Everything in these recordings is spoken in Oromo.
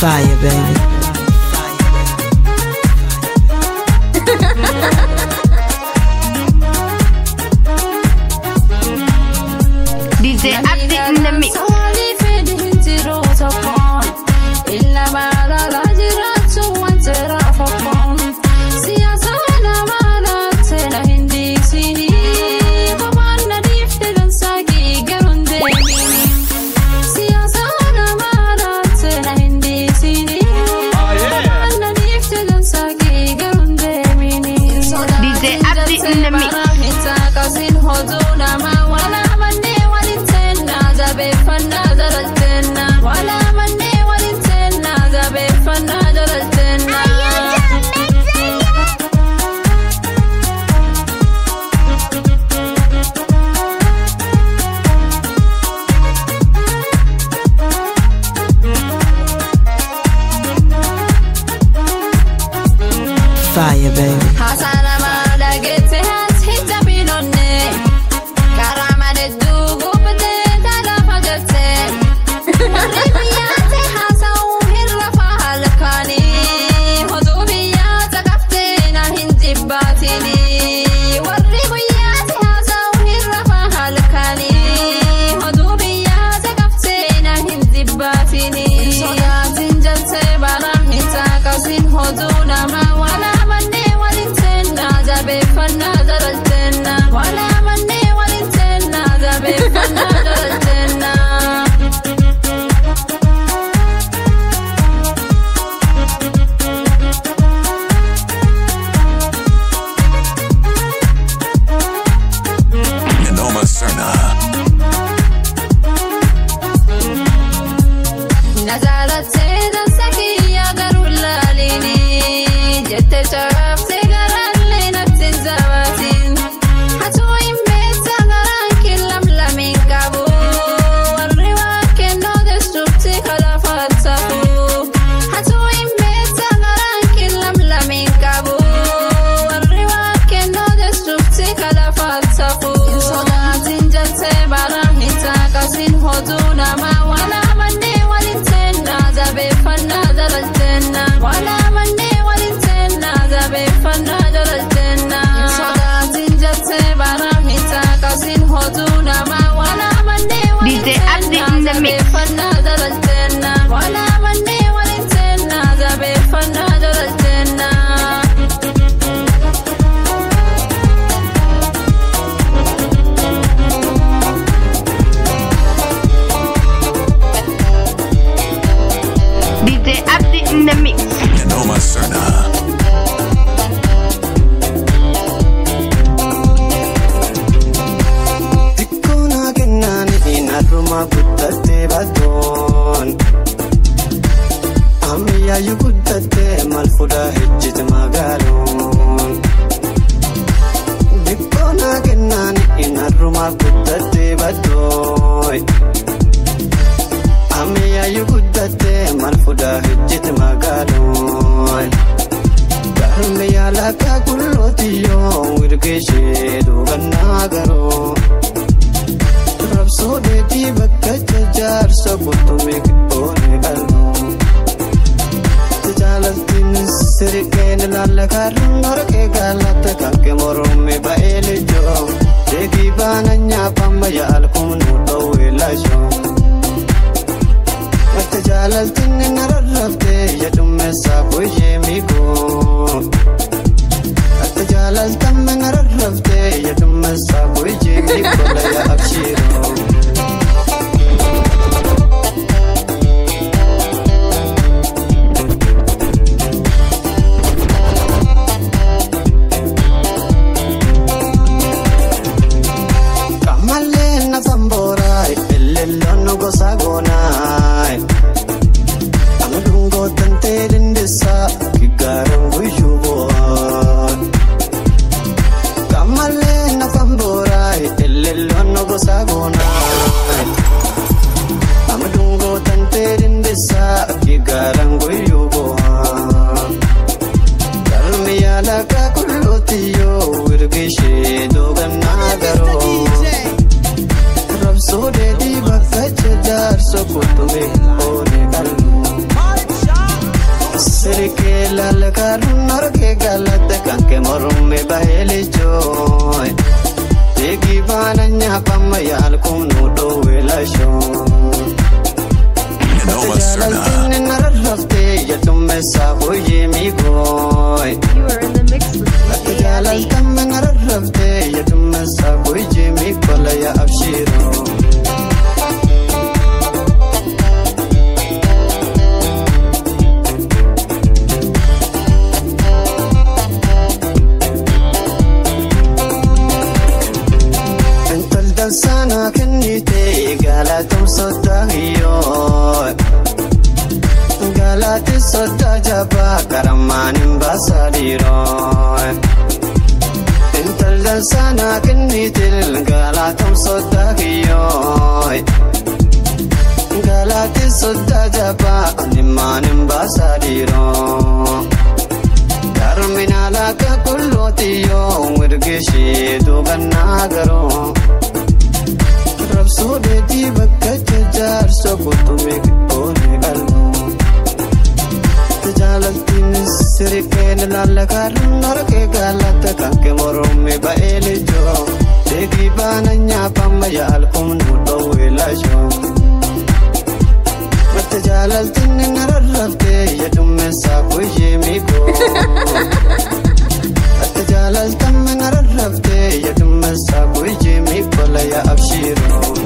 Fire, baby. DJ Abdi in the mix. DJ Abdi in the mix. Fire, baby. Hoduu nama wala mannee waliin seenaa jabeeffannaa dalalteenna wala mannee waliin seenaa jabeeffannaa dalalteenna. Nanoma Serna. Nazaarattee dansa kiyya garuu laaliini jettee cabsee garaallee natti hin zabaatiin hatuu hin beeksa garaan killam lamiin qabu warri waan kennoo destruutti kalafaat tafu hatuu hin beeksa garaan killam lamiin qabu warri waan kennoo destruutti kalafaat tafu sodaatiin jaltee baraan hin taaqasin hoduu namaa wala mannee waliin seenaa jabeeffannaa dalalteenna wala mannee waliin seenaa jabeeffannaa dalalteenna sodaatiin jaltee baraan hin taaqasin hoduu namaa wala mannee waliin DJ Abdi in the mix. jabeeffannaa dalalteenna wala mannee waliin seenaa jabeeffannaa dalalteenna. DJ Abdi in the mix. Nanoma Serna. Xiqqoona kennaan har'uma guddattee baatoon. Ammayyaayyu guddattee maal fuudhaa hejjete magaaloon. Xiqqoona kennaan har'uma guddattee baatoon. Ammayyaayyu guddattee maal fuudhaa hejjete magaaloon. Galme yaalaka kullootiyyoo wirgeeshee duugannaa garoo. Rabsoo deetii bakka jajaarsa qurxummii qixxoone qalmoo. Jaalaltiin sirqeen ilaalla kaarrun horqee gaalatta kanke moromee ba'ee lijoo. Deebii baana nyaapamma yaal kumnuu dhoowwee laashoo. Wata jaalaltiin inni rarraftee jedhumeessaa booyyee miikoo. Wata jaalaltaan inni rarraftee jedhumeessaa booyyee miikoo laya abshiiroo. Kamallee nafa mbooraa elelloon gosa goonaa. Amadungoo tantee dindisaa kiggaaran guyyuu bu'aa. Kamallee nafa mbooraa elelloon gosa goonaa. Amadungoo tantee dindisaa kiggaaran guyyuu bu'aa. Galmi yaalaqa kulluutiyyoo wirgishee doogannaa garoo. Rabsoo deebii bakka jajaarsa qurxummee oole qalmoo. bahee lechoo. Deegii baana nyaapama yaalkuun nu dhoowwe lashoo. Noma Serna. Jaalaltinni nararraftee jedhumeessaa hojii miigooy. You are in the mix with Akka DJ Abdi. jaalaltamma nararraftee jedhumeessaa hojii miikola yaa abshiiroo. Intaldan sana kennite galaatum sodaa hiyyoo. Galaati sodaa jabaa karamaan hin baasaa dhiiroo. Intaldan sana kennite galaatum sodaa hiyyoo. Galaati sodaa jabaa animmaan hin baasaa dhiiroo. Terminaala akka kullooti yoo mirgishee duugannaa garoo. Rabsoo deetii bakka jajaarsa kutumee qixxoonee qalmoo. Tajaalaltiin sirikeen ilaalla kaarrun harkee gaalatta kan kee moromee ba'ee lijoo. Deegii baana nyaapama yaalkuun nu dhoowwee lashoo. Mata jaalaltiin nararraftee jedhumeessaa kuyyee miikoo. Mata jaalaltamma nararraftee jedhumeessaa kuyyee miikola yaa abshiiroo.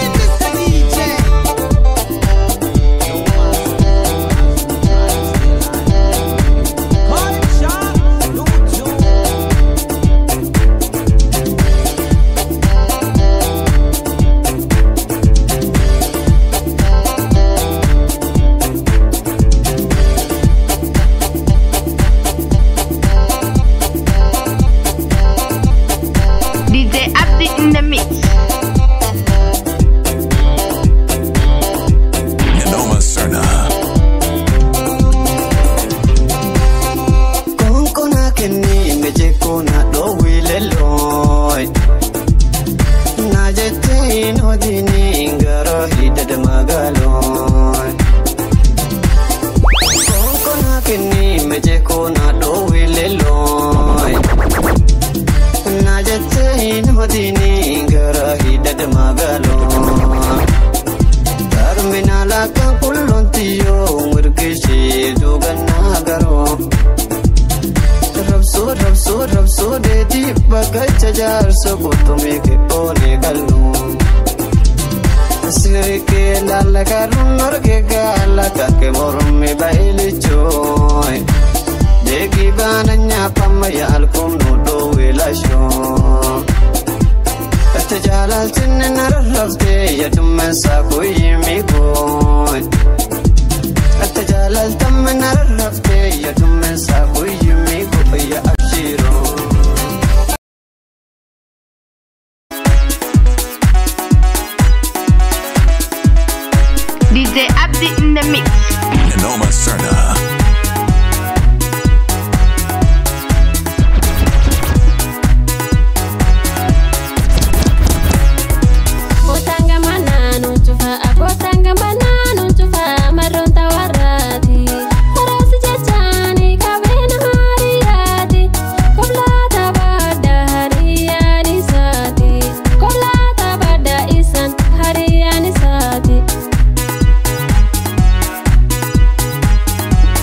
DJ Abdi in the mix. Noma Serna. Konkona kenni meje kona dhoowwi leellooy. Na jettee hin hodini gara hidhada magaalooy. Konkona kenni meje kona dhoowwi leellooy. Na jettee hin hodini gara hidhada magaalooy. Terminaala kan qullontiyyoo mirgishee duugannaa garoo. Rabsoo rabsoo rabsoo deetii bakka jajaarsa kutumee qixxoonee qal'oo. Sirikee laalla kaarrun argee gaala kakkee mormee ba'ee lichooy. Deegii baana nyaapama yaalkuun nu dhoowwee lashoo. Ati jaalaltinni nararraftee jedhumeessaa kuyyee miikooy. Ati jaalaltamma nararraftee jedhumeessaa kuyyee miikoo yaa abshiiroo. DJ Abdi in the mix. Noma Serna. Kotanga mananu cufa, akotanga mananu cufa, maronta warati. Harasi jechani kabena hariyati, koblata bada hariyani sati, koblata bada isan hariyani sati.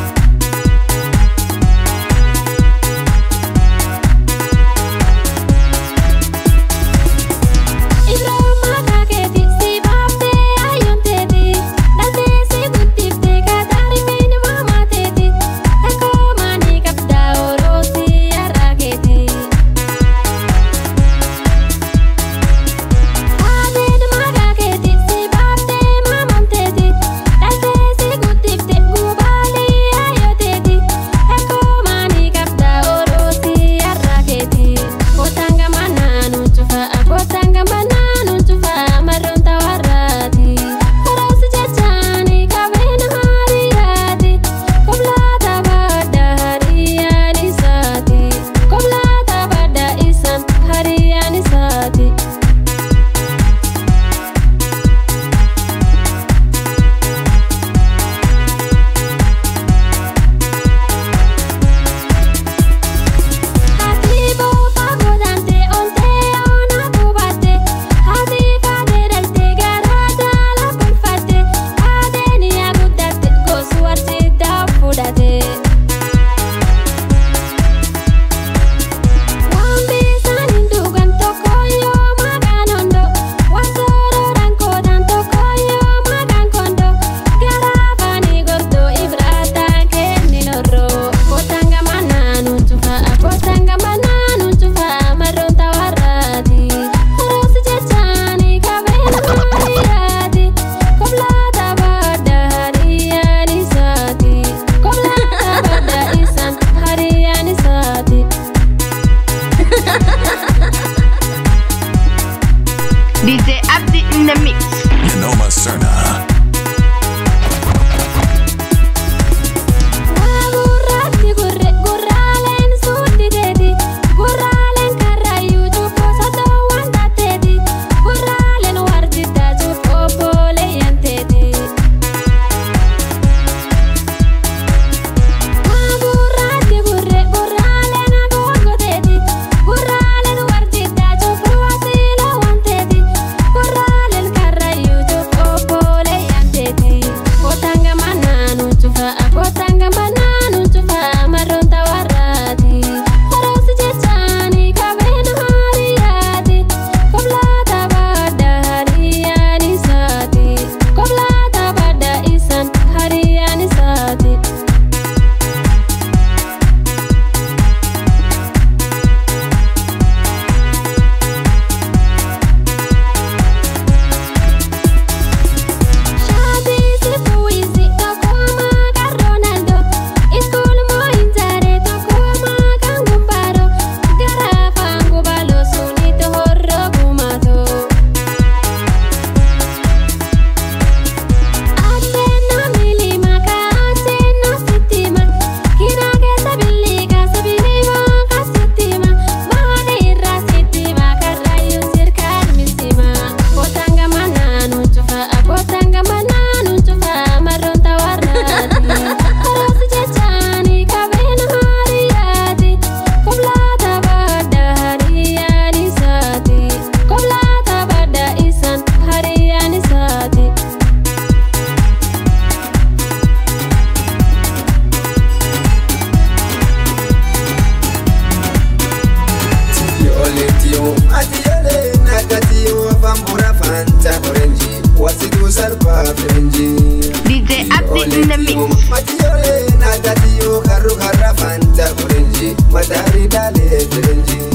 sarbaa firinjii. DJ Abdi in the mix. Matiyoolee naatatiyyoo karru karra fanta firinjii. Mataari daalee firinjii.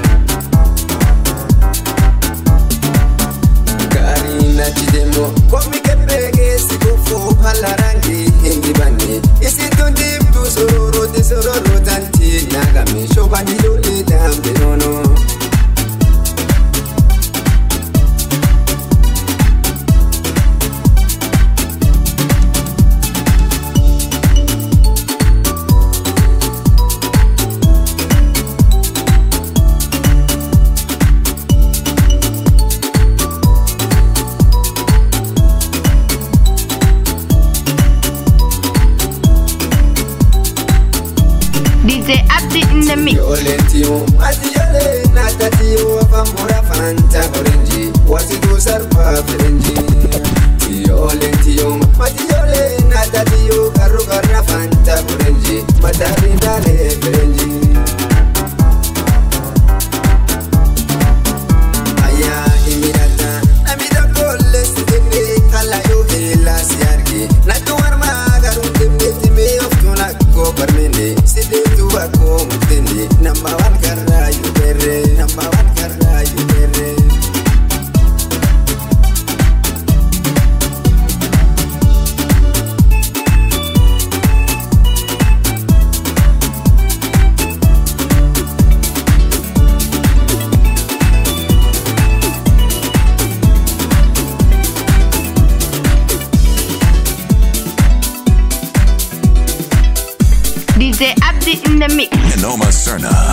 Gaarii natti deemoo komi kebbee keessi kuffuu haala rangii hin dibanne. Isin tun diimtuu sororooti sororootanti nyaagame shoobani ijoollee daambe noonoo. DJ Abdi in the mix. Yoolentiyo matiyoolee naatatiyo afamura fanta firinji wasitu sarba firinji. Yoolentiyo matiyoolee naatatiyo karru karra fanta firinji mataari daalee firinji. Ayyaa himidhata namni tokkollee si deemee kalaayoo heelaa si arge nattu warmaa garuu deemteetti mee oftuun akkoo barmeende si deemtu akkoo murteende nama waan karraa yoo beerre nama waan karraa yoo beerre. DJ Abdi in the mix. Nanoma Cerna.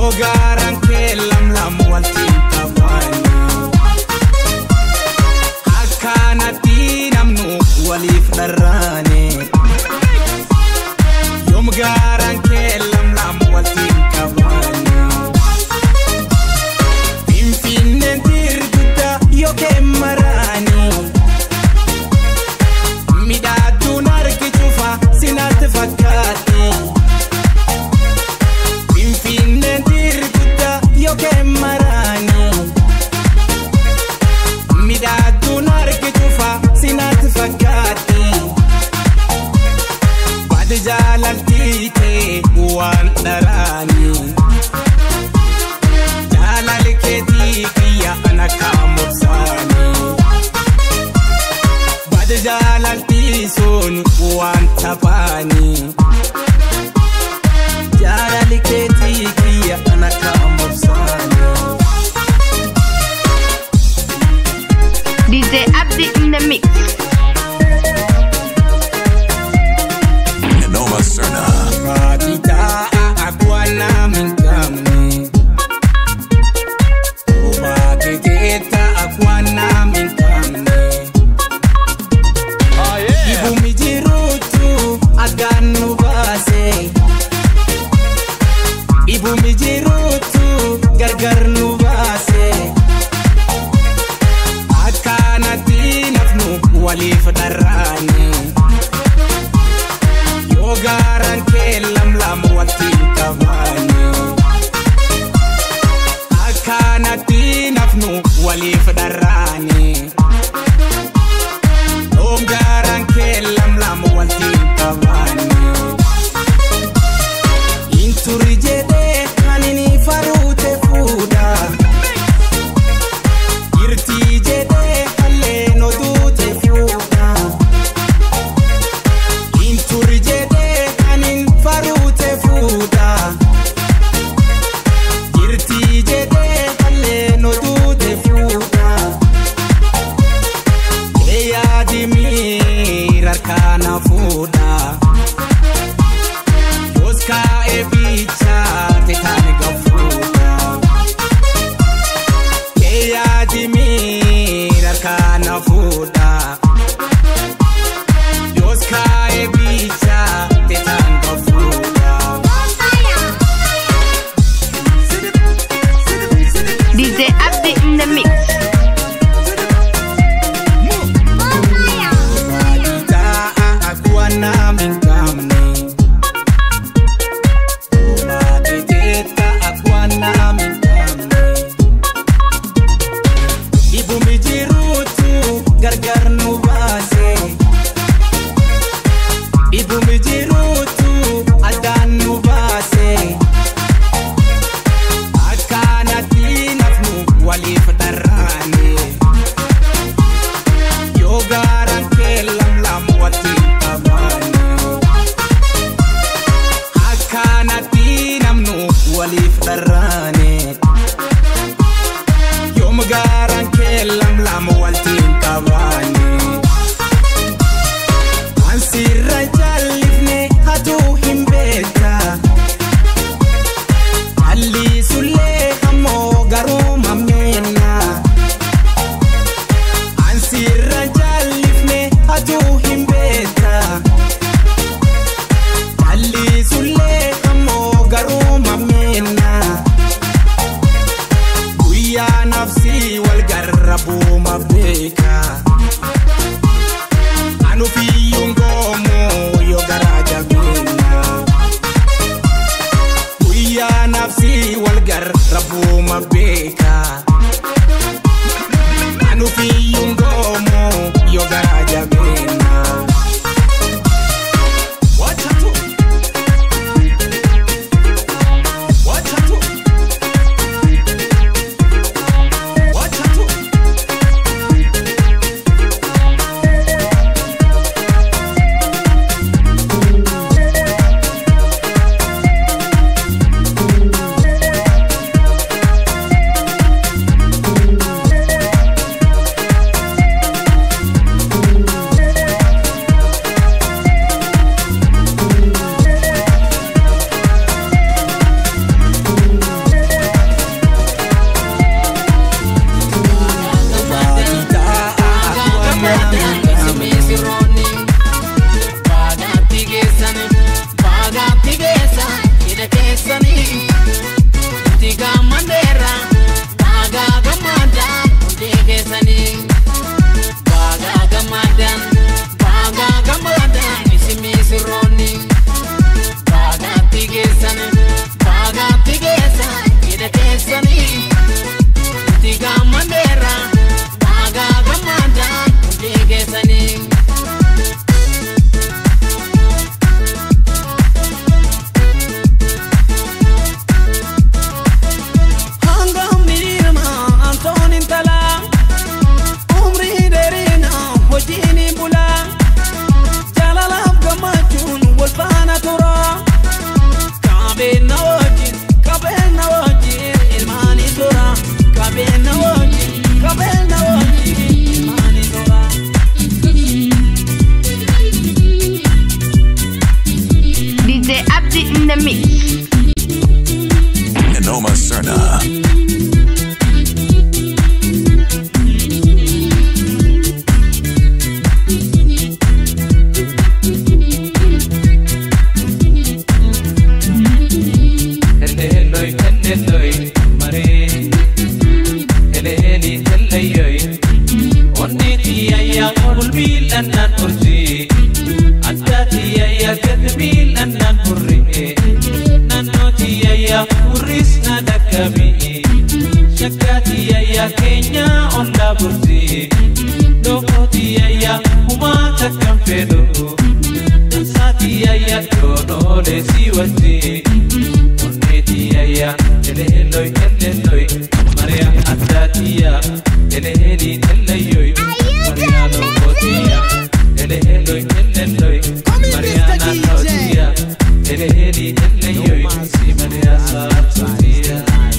yoo gaaraan kee lamlam waltiin qabaani akkanatti namnu waliif dharraane yoom gaaraan kee lamlam waltiin qabaani finfinneen dirgudda yookeen maraanii midhaadduun argi cufa sinatti fakkaate finfinneen dirgudda yookeen maraanii midhaadduun argi cufa sinatti fakkaate baadi jaalaltii kee waan dharaanii jaalali keetii kiyya ana kaamursaanii baadi jaalaltii sun waan taphaanii jaalali keetii kiyya ana kaamursaanii DJ Abdi in the mix. Noma Serna. Fatita akwana minkamne Obatiteta akwana minkamne Ibu mijirutu aganu base Ibu mijirutu gargar nu base Akkanatti nafnu waliif dharraane yoo gaaraan kee lamlam waltiin qabaani akkanatti nafnu waliif dharraani yoo gaaraan kee lamlam waltiin qabaani inturi jedhee anini faruute fuudha irtii jedhee hallee noduute fuudha Inturi jedhee anin faruute fuudha. Jirtii jedhee hallee noduute fuudha. Kee yaadi miira harkaana fuudha. Yoos kaa'ee bichaate kan gafuudha. Kee yaadi miira harkaana fuudha. Dios cae bicha te tango fuga. DJ Abdi in the mix. Madita akuwa na mingamne. Maditeta akuwa na mingamne. Ibu mijirutu gargar nu base. Ibu mijirutu addaan nu baase. Akkanatti nafnu waliif dharraane. Yoo gaaraan kee lamlam waltiin qabaane. Akkanatti namnu waliif dharraane. Yoom gaaraan kee lamlam waltiin qabaane. Ansirra jallifne hatuu hin beeka. Alliisullee ammoo garuu mammeena. Ansirra jallifne hatuu hin beeka. Alliisullee ammoo garuu mammeena. Guyyaa nafsi wal garrabuu ma beeka. Anufiyyuun goomoo yoo garaa jabeenya. Guyyaa nafsi wal garrabuu ma beeka. Anufiyyuun goomoo yoo garaa jabeenya. Wachatu. Wachatu. Wachatu. Noma Serna. Heleloi, heleloi, mare. Heleli, heleyoi. Onneti ayya qulbil annan urji. Addati ayya gadbil annan hurri. Nannoti ayya hurris na dakkabi. Shakkati ayya keenya olla burji. Lokoti ayya humaa takkan fedhu. Dansaati ayya yoonoolee si wajji. Onnetiyaya, eleeloi, eleeloi, Maria Addaatiya, eleeli, eleeyoi, Maria Lokotiya, eleeloi, eleeloi, Maria Naannootiya, eleeli, eleeyoi, si Maria Saartotiya.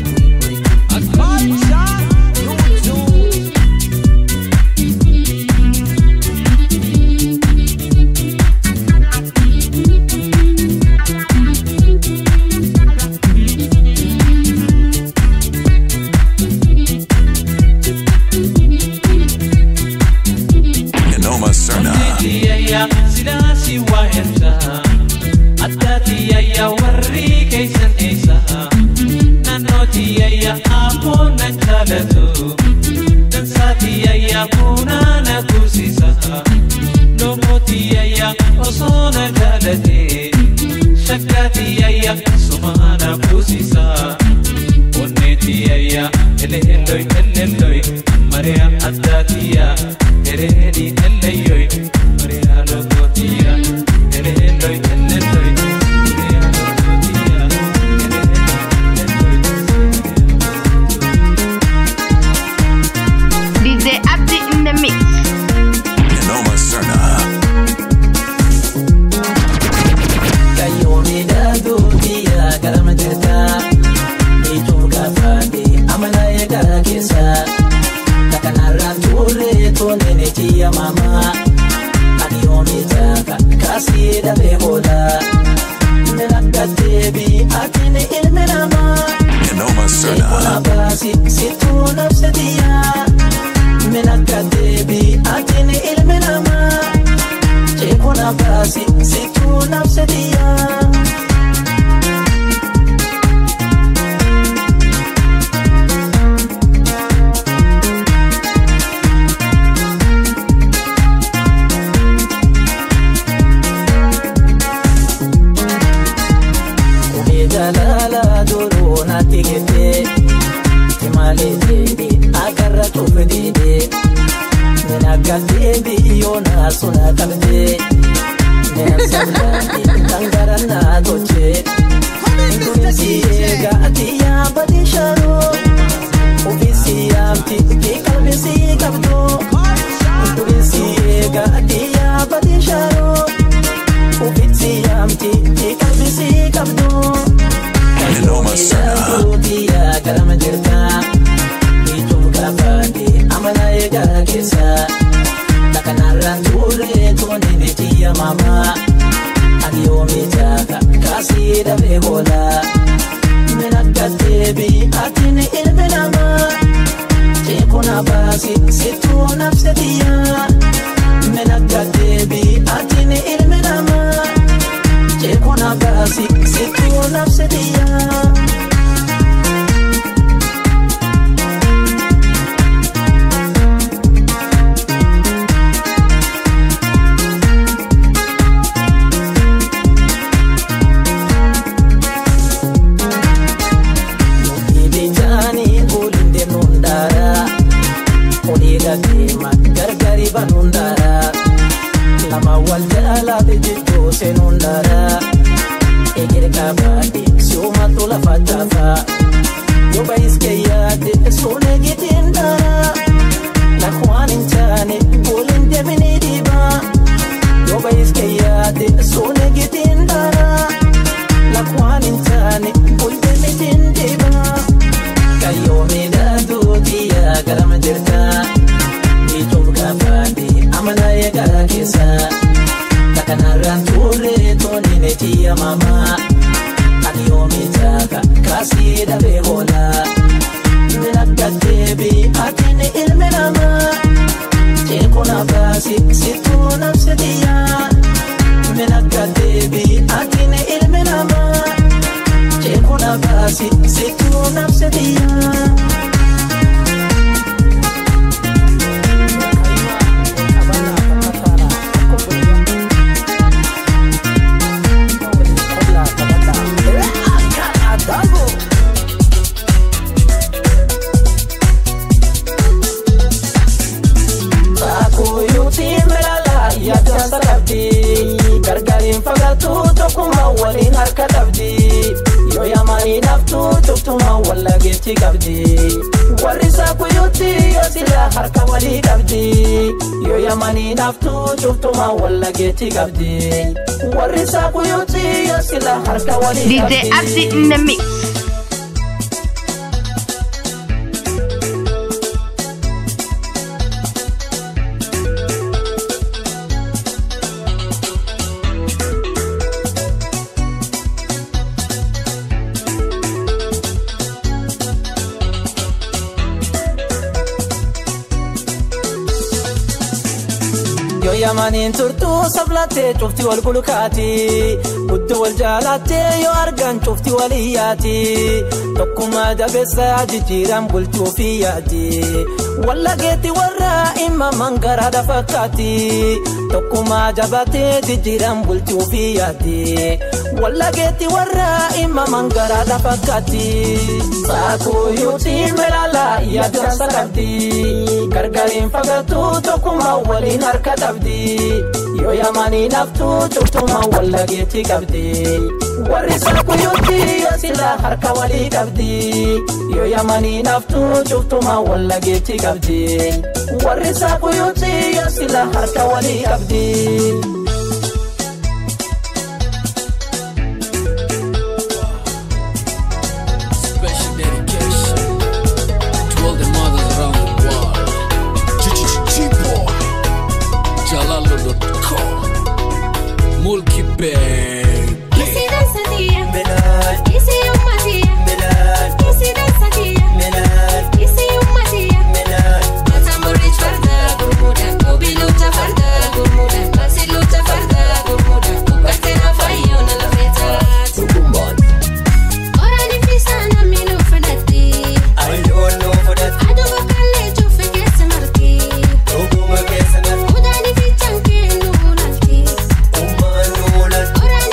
Noma Serna. Tiyayya silaasi waa ersa adda tiyayya warri keeysan eessa naannoo tiyayya ammoo nan jaalatu dansaa tiyayya bunaa na kuusisa lomoo tiyayya osoo na jaalate shakkaa tiyayya sumaa na kuusisa onnee tiyayya eleelloi eleelloi mariya addaa tiyya ereedi elleyyoi mariya lokotiya eleelloi eleelloi mariya lokotiya DJ Abdi in the mix. Noma Serna. Kayooni daadootiya garama jirta Ijoo gaafaate amala eegaa keessa Takanarraan turre toonene tiyya mama Ani yoomi taaka kaasii dhabee booda Nilakkateebi atini ilmi namaa Noma Serna. Abasi situ nafsatiya Minakka deebi atini ilmi namaa Jeekun abasi situ nafsatiya Kumee jaalala duruu natti kette Timaalee deebi akarra cufe deebe Minakka deebi yoona suna qabde Neensablaati tangarannaa goche Ndurinsi eega atiyyaa badi sharoo Ofisi yaamti ki qalbisi qabdu Ndurinsi eega atiyyaa badi sharoo Ofisi yaamti ki qalbisi qabdu Noma Serna. Duutiya garama jirta Ijoo gaafaate amala eegaa keessa Takanarraan turre toonene tiyya mama Ani yoomi jaaka kaasii dhabee booda Minakka deebi atini ilmi namaa Jeekun abaasi situu nafsatiya Minakka deebi atini ilmi namaa Jeekun abaasi situu nafsatiya Ibijani ulinde nundara Oliga kema gargari banundara Lama wal jalate jiddo senundara Egere kabadi suma tula fatafa Yoba iske yade sune gitindara Lakwan inchane ulinde mini diba Yoba iske yade sune gitindara Lakwan inchane ulinde mini diba Kayomi daadootiya garama jirta Ijoo gaafaate amala eegaa keessa Takanarraan turre toonine tiyya mama Ani yoomi taaka kaasii warri dhabee hoola. Min akka deebii atiin ilmi namaa. Jeekuna baasi situu nafsi xiyyaa. Min akka deebii atiin ilmi namaa. Jeekuna baasi situu nafsi xiyyaa. Gargariin fagaatu tokkuma waliin harka qabdi yoo yamanii naftu cuftuma wallageetti qabdi warri saakuyuutti yoo sila harka walii qabdi yoo yamanii naftu cuftuma wallageetti qabdi warri saakuyuutti yoo sila harka walii DJ qabdi. Abdi in the mix. Yoo yamaniin turtuu sablattee cufti wal gulukaati. Guddoo wal jaalattee yoo argan cufti wal iyyaati. Tokkummaa jabeessaa jijjiiran bulchuu fi yaati. Wallageetti warra imma mangaraadha fakkaati. Tokkummaa jabaatee jijjiiran bulchuu fi yaati. Wallageetti warra imma mangaraadha fakkaati. Saakuu yuutiin melala yaaddansa qabdi. Gargariin fagaatu tokkummaa waliin harka qabdi. Yoo yamanii naftu cuftuma wallageetti qabdi. Warri saakuyuutti yoo sila harka walii qabdi. Yoo yamanii naftu cuftuma wallageetti qabdi. Warri saakuyuutti yoo sila harka walii qabdi. Special dedication to all the mothers around the world. G-G-G-Boy, Jalalo.com, Mulki Baby. Umma nuulat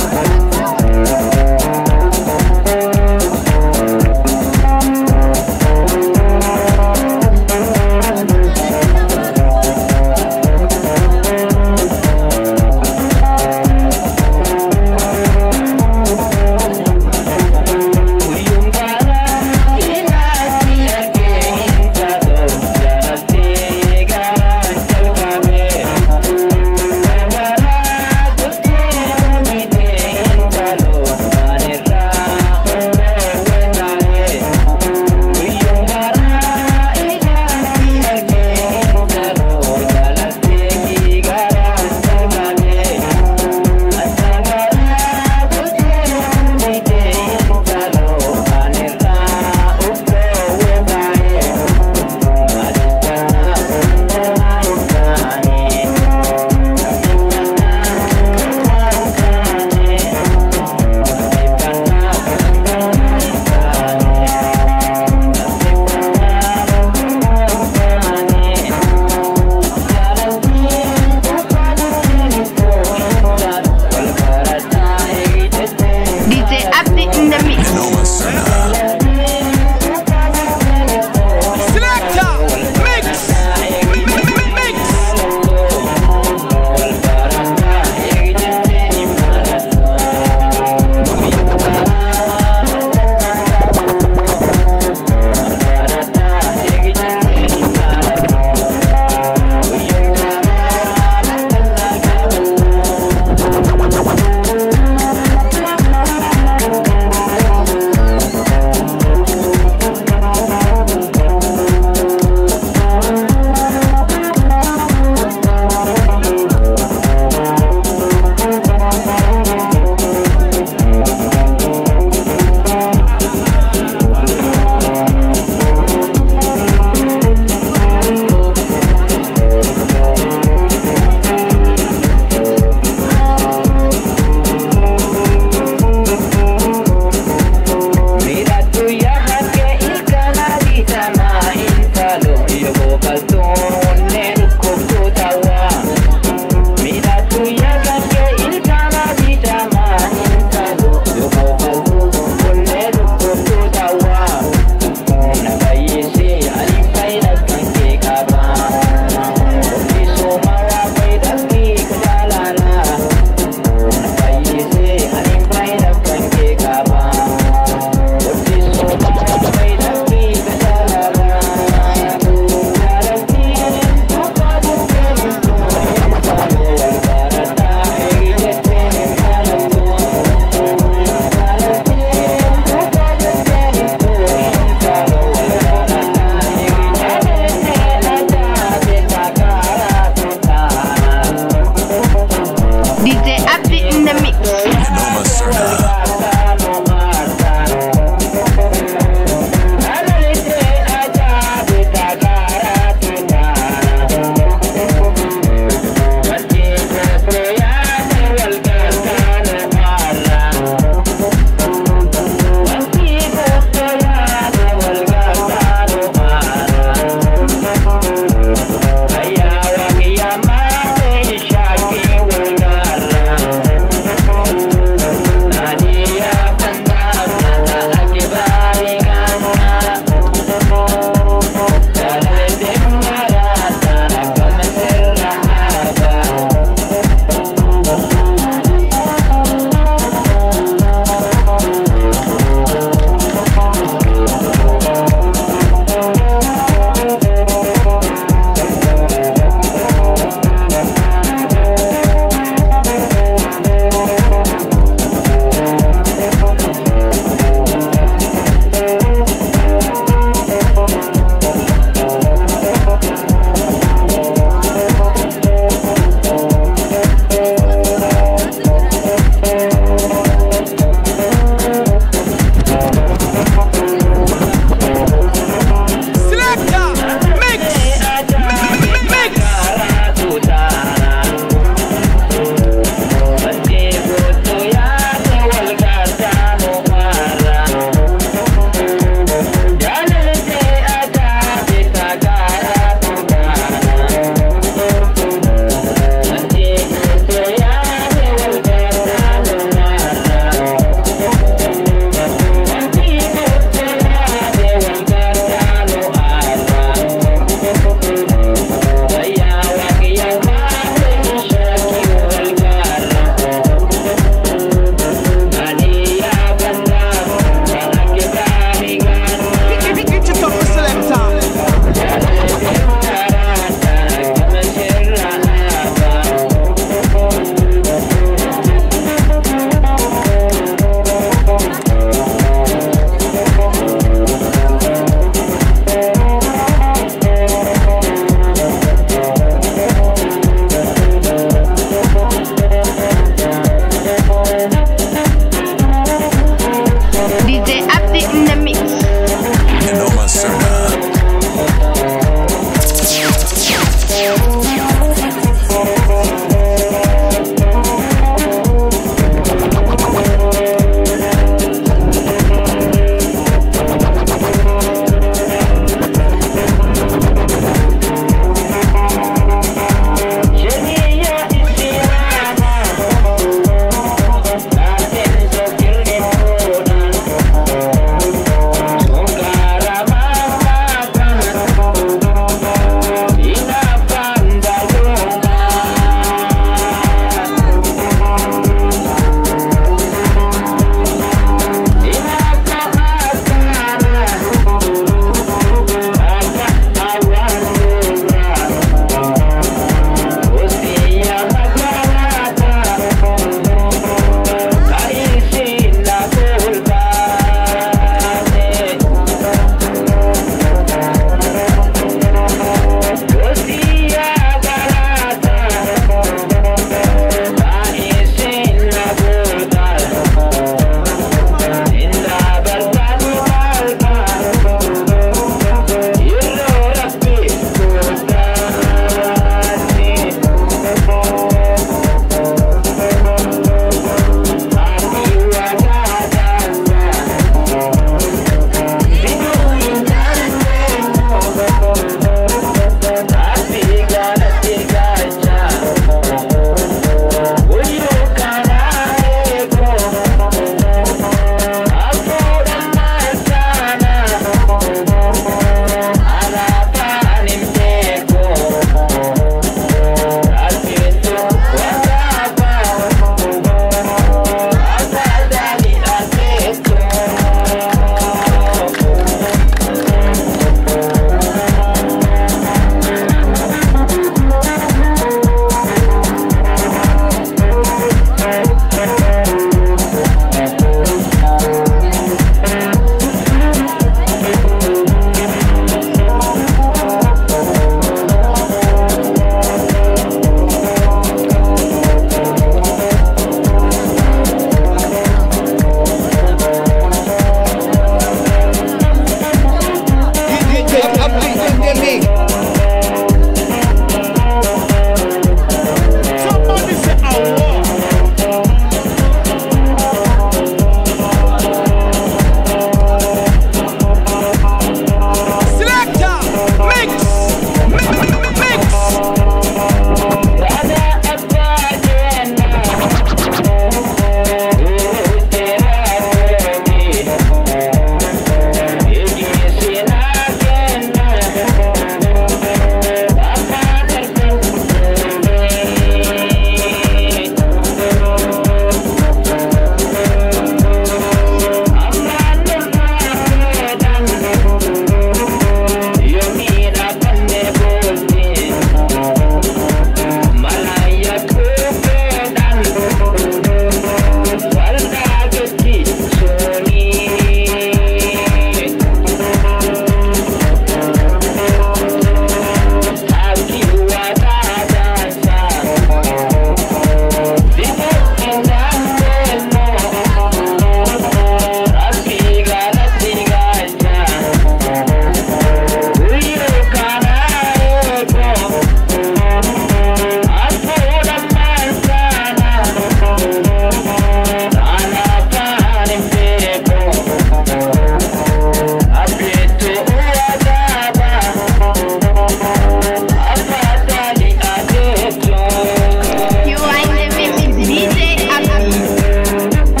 You are in the mix with DJ Abdi.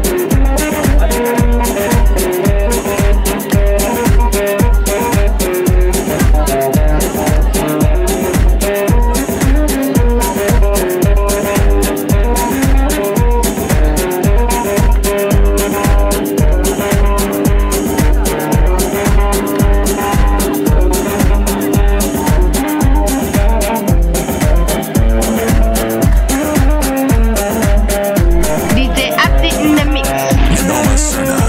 DJ Abdi in the mix. Noma Serna.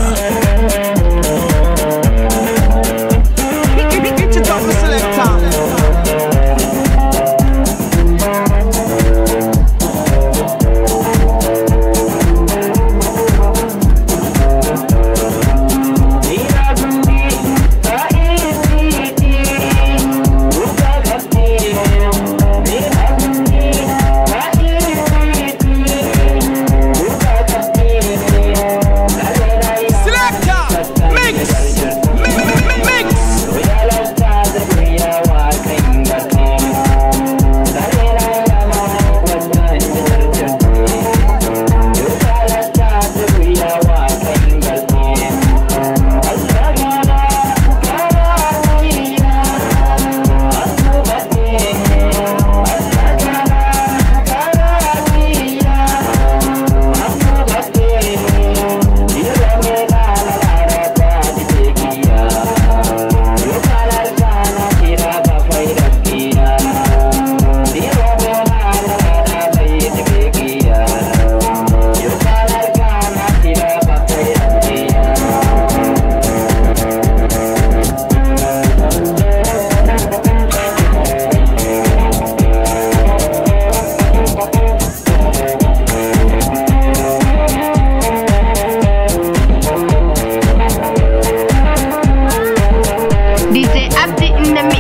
DJ Abdi in the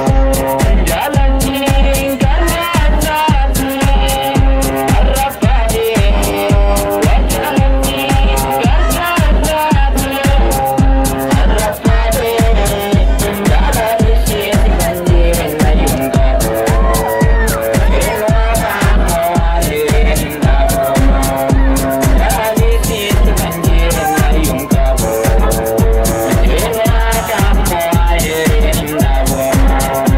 mix. Thank you.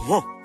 Huh.